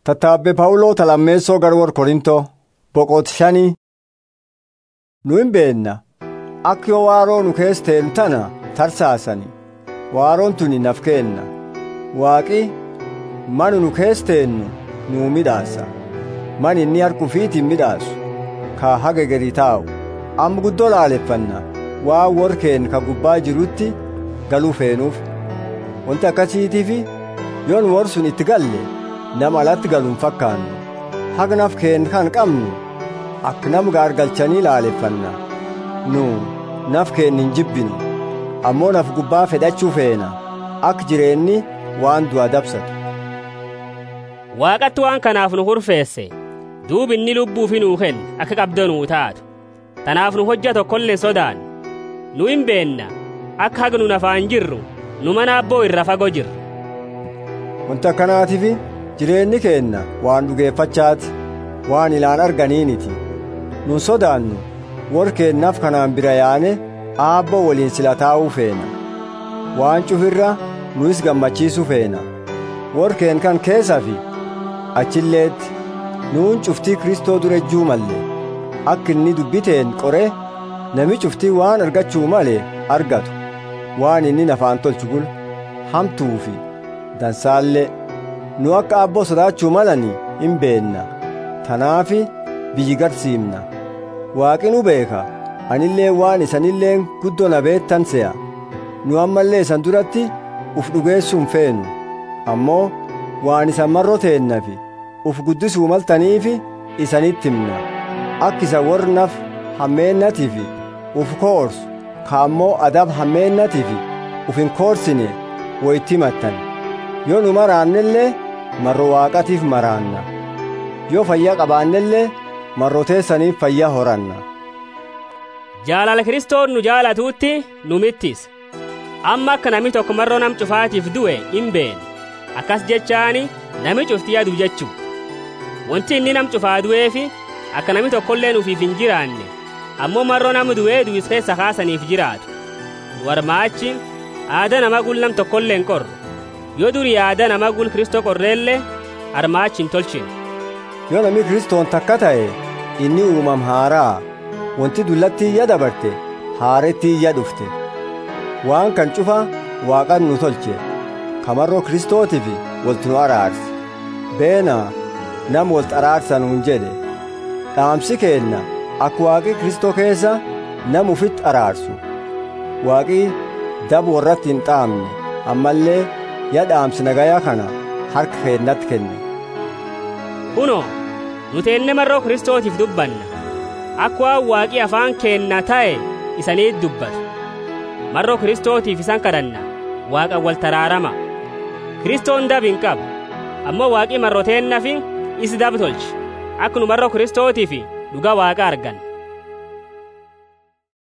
Tattaabbe Pawuloo talammeessoo garwor Korintoo boqot shanii nu hin beenna akka yoo waaroo nu keessa ta'en tana tarsaasani waaroon tuni naf keenna waaqi manu nu keessa ta'ennu nuu midhaasa man inni harkufiitiin midhaasu ka haga gadi taa'u amma guddoo laaleffanna waan warkeen ka gubbaa jirutti galuu feenuuf wanti akkasiitiifi yoon war sun itti galle nama alatti galuun fakkaannu hagnaf keen kan qabnu akka nam gaargalchanii laaleffanna nu naf keen hin jibbinu ammoo naf gubbaa fedhachuu feena akka jireenni waan du'a dabsatu waaqatti waan kanaaf nu hurfeesse duub inni lubbuu fi nuu kenne akka qabdanuu taatu tanaaf nu hojja tokkollee sodaan nu hin beenna akka haga nu nafaan jirru nu mana abboo irra fagoo jirra wanti akkanaatiif jireenyi keenna waan dhugeeffachaati waan ilaan arganiiniti nun sodaannu warkeennaaf kanaan bira yaane aabba waliin sila taa'uu feena waan cufirra nus gammachiisu feena warkeen kan keessa fi achilleetti nuun cuftii kristoo dura ejjuu malle akka inni dubbiteen qore nami cuftii waan argachuu male argatu waan inni nafaan tolchu gula hamtuu fi dansaallee nu akka abboo sodaachuu malani hin beenna tanaafi biyyi garsiimna waaqi nu beeka anillee waan isanilleen guddoo na beettan se'a nu ammallee isan duratti uf dhugeessuun feenu ammoo waan isan marroo teennafi uf guddisuu maltaniifi isanitti himna akka isa warnaf hammeennatiifi uf koorsu ka ammoo adab hammeennatiifi uf hin koorsine woyitti himattan yoo nu maraannellee marro waaqatiif maraanna yoo fayyaa qabaannellee marro teessaniif fayyaa horanna jaalala kiristoon nu jaalatuutti nu mittis amma akka nami tokko marroo nam cufaatiif du'e hin beene akkas jechaani nami cufti yadu jechuu wanti inni nam cufaa du'eefi akka nami tokkollee nufiif hin jiraanne ammoo marroo nam du'ee du'is keessa kaasaniif jiraatu nu warmaachi aada nama gul nam tokkollee hin qorru yoo durii aada nama gul kristoo qorreellee armaachi hin tolchine yoo nami kristoon takka ta'e inni uumam haaraa wanti dullatti iyya dabarte haaretti iyya dhufte waan kan cufa waaqan nu tolche kamarroo kristootiif walti nu araarse beena nam walti araarsan hun jedhe dhaamsi keenna akka waaqi kristoo keessa nam ufitti araarsu waaqi dab warratti hin dhaamne ammallee ya dhaamsi nagayaa kana harka keennatti kenne kunoo nuti enne marroo kristootiif dubbanna akka waan waaqii afaan keenna ta'e isaniit dubbatu marroo kristootiif isan kadhanna waaqa wal taraarama kristoon dab hin qabu ammoo waaqii marroteennafi isi dab tolche akka nu marroo kristootiif dhuga waaqa argan